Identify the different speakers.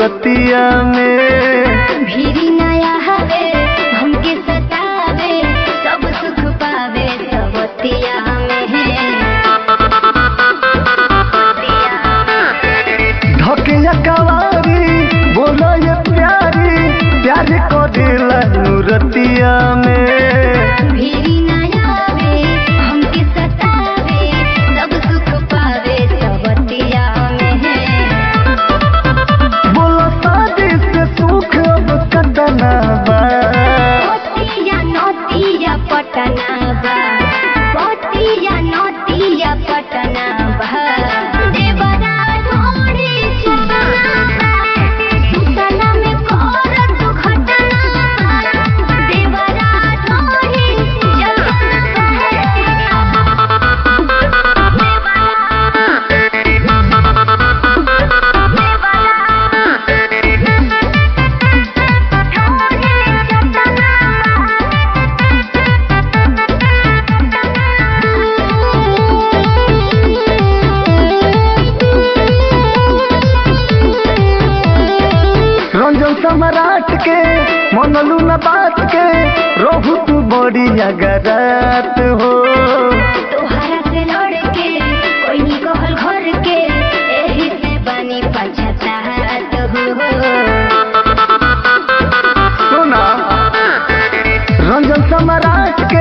Speaker 1: रतिया में
Speaker 2: भीरी नया हवे हमके सतावे सब सुख पावे सबतिया में
Speaker 1: धकिया कवारी बोलो ये प्यारी प्यार को दिला रतिया में
Speaker 2: भीरी नया हवे हमके सतावे सब सुख पावे सबतिया में
Speaker 1: बोलो शादी से सुख अब कटना बा
Speaker 2: पतिया नतिया पटना बा पतिया नतिया पटना बा देवरा ढोड़ी चटना बा सुतला में करत घटना बा देवरा ढोड़ी चटना
Speaker 1: रंजन सम्राट के मनलू न बात के रहू तू बड़ी अगरात हो
Speaker 2: तोहरा से लड़ के कोई नी कहल घर के एही से बनी पछतात हो
Speaker 1: सुना रंजन सम्राट के